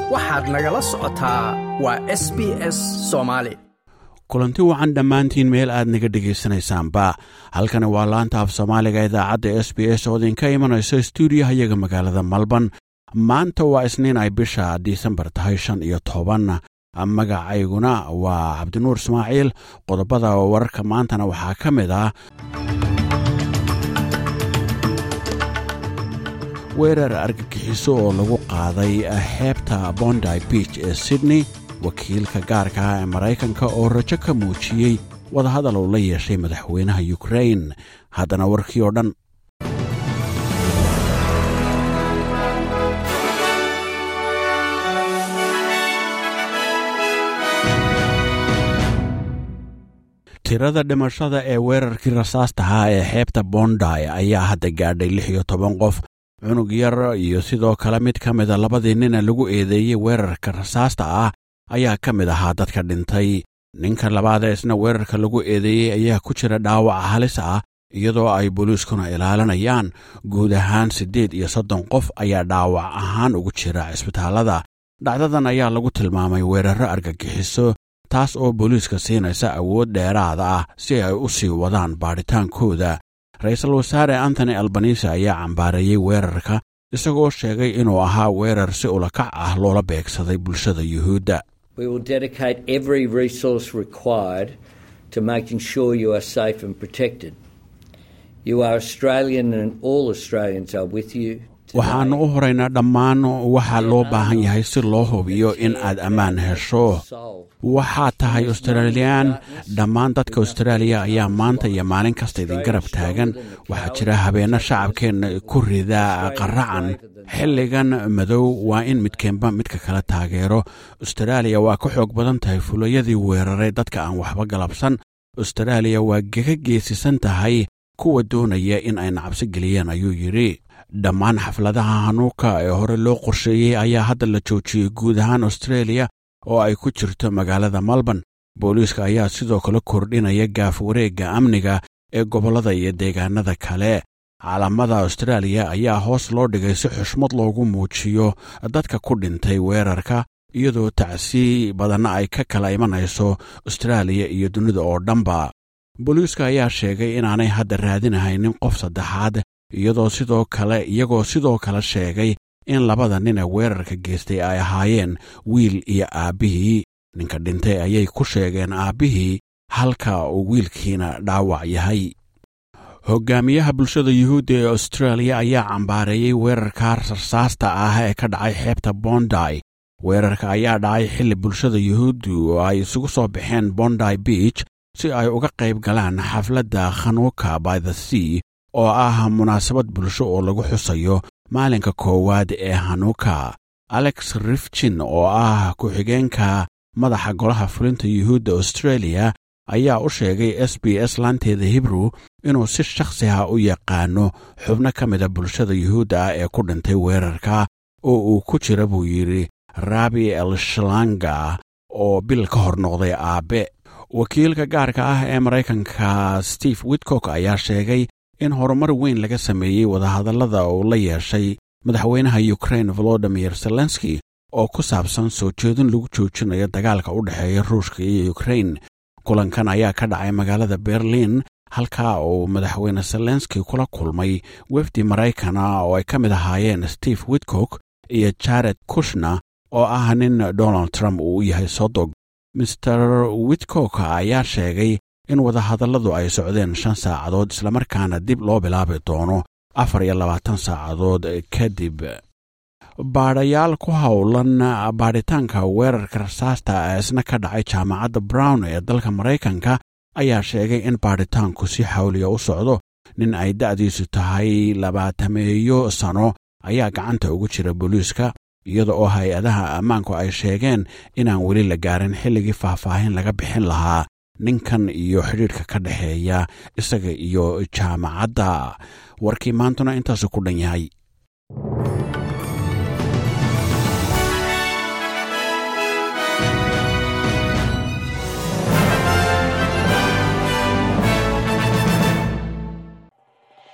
waxaad nagala socotaa waa s b s soomaali kulanti wacan dhammaantiin meel aad naga dhegaysanaysaanba halkani waa laanta af soomaaliga idaacadda s b s oo idinka imanayso stuudiyaha iyaga magaalada malban maanta waa isniin ay bisha disembar tahay shan iyo toban magacayguna waa cabdinuur ismaaciil qodobada wararka maantana waxaa ka mid ah weerar argagixiso oo lagu qaaday xeebta bondi biich ee sydney wakiilka gaarka ah ee maraykanka oo rajo ka muujiyey wadahadal uu la yeeshay madaxweynaha yukrain haddana warkii oo dhan tirada dhimashada ee weerarkii rasaastahaa ee xeebta bondi ayaa hadda gaadhay lix iyo toban qof cunug yar iyo sidoo kale mid ka mida labadii nina lagu eedeeyey weerarka rasaasta ah ayaa ka mid ahaa dadka dhintay ninka labaadee isna weerarka lagu eedeeyey ayaa ku jira dhaawaca halis ah iyadoo ay booliiskuna ilaalinayaan guud ahaan siddeed iyo soddon qof ayaa dhaawac ahaan ugu jira cisbitaallada dhacdadan ayaa lagu tilmaamay weerarro argagixiso taas oo booliiska siinaysa awood dheeraada ah si ay u sii wadaan baadhitaankooda ra-iisul wasaare antony albanise ayaa cambaareeyey weerarka isagoo sheegay inuu ahaa weerar si ulakac ah loola beegsaday bulshada yuhuudda waxaannu u horaynaa dhammaan waxa loo baahan yahay si loo hubiyo in aad ammaan hesho waxaad tahay australiyaan dhammaan dadka austraaliya ayaa maanta iyo maalin kasta idin garab taagan waxaa jira habeenno shacabkeenna ku rida qaracan xilligan madow waa in midkeenba midka kala taageero austraaliya waa ka xoog badan tahay fulayadii weeraray dadka aan waxba galabsan austraaliya waa gaga geesisan tahay kuwa doonaya in ay nacabsi geliyeen ayuu yidhi dhammaan xafladaha hanuuka ee hore loo qorsheeyey ayaa hadda la joojiyey guud ahaan austraeliya oo ay ku jirto magaalada melbourne booliiska ayaa sidoo kale kordhinaya gaaf wareegga amniga ee gobollada iyo deegaanada kale caalamada austraaliya ayaa hoos loo dhigay si xushmad loogu muujiyo dadka ku dhintay weerarka iyadoo tacsii badanna ay ka kala imanayso austraaliya iyo dunida oo dhanba booliiska ayaa sheegay inaanay hadda raadinahaynin qof saddexaad iyadoo sidoo kale iyagoo sidoo kale sheegay in labada nin ee weerarka geystay ay ahaayeen wiil iyo aabbihii ninka dhintay ayay ku sheegeen aabbihii halka uu wiilkiina dhaawac yahay hogaamiyaha bulshada yuhuudda ee austraaliya ayaa cambaareeyey weerarka rasaasta ah ee ka dhacay xeebta bondi weerarka ayaa dhacay xilli bulshada yuhuuddu oo ay isugu soo baxeen bondi beach si ay uga qayb galaan xafladda khanuuka by the sea oo ah munaasabad bulsho oo lagu xusayo maalinka koowaad ee hanuuka alex rifjin oo ah ku-xigeenka madaxa golaha fulinta yuhuudda australia ayaa u sheegay s b s laanteeda hibrew inuu si shakhsi ah u yaqaano xubno ka mida bulshada yuhuudda ah ee ku dhintay weerarka oo uu ku jira buu yidhi rabi el shalanga oo bil ka hor noqday aabbe wakiilka gaarka ah ee maraykanka steve witcock ayaa sheegay in horumar weyn laga sameeyey wadahadallada uu la yeeshay madaxweynaha yukrain volodimir zelenski oo ku saabsan soo jeedin lagu joojinayo dagaalka u dhexeeya ruushka iyo yukrain kulankan ayaa ka dhacay magaalada berlin halkaa uu madaxweyne zelenski kula kulmay wefdi maraykana oo ay ka mid ahaayeen steve witcock iyo jared kushna oo ah nin donald trump uu u yahay sodog master witcock ayaa sheegay in wadahadalladu ay socdeen shan saacadood islamarkaana dib loo bilaabi doono afar iyo labaatan saacadood kadib baadhayaal ku howlan baadhitaanka weerarka rasaasta ee isna ka dhacay jaamacadda brown ee dalka maraykanka ayaa sheegay in baadhitaanku si xawliya u socdo nin ay da'diisu tahay labaatameeyo sano ayaa gacanta ugu jira booliiska iyada oo hay-adaha ammaanku ay sheegeen inaan weli la gaarin xilligii faahfaahin laga bixin lahaa ninkan iyo xidhiidhka ka dhexeeya isaga iyo jaamacadda warkii maantuna intaasu ku dhan yahay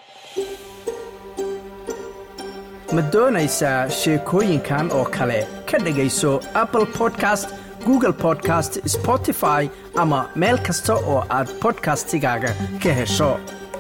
ma doonaysaa sheekooyinkan oo kale ka dhegayso apple podcast google podcast spotify ama meel kasta oo aad bodkastigaaga ka hesho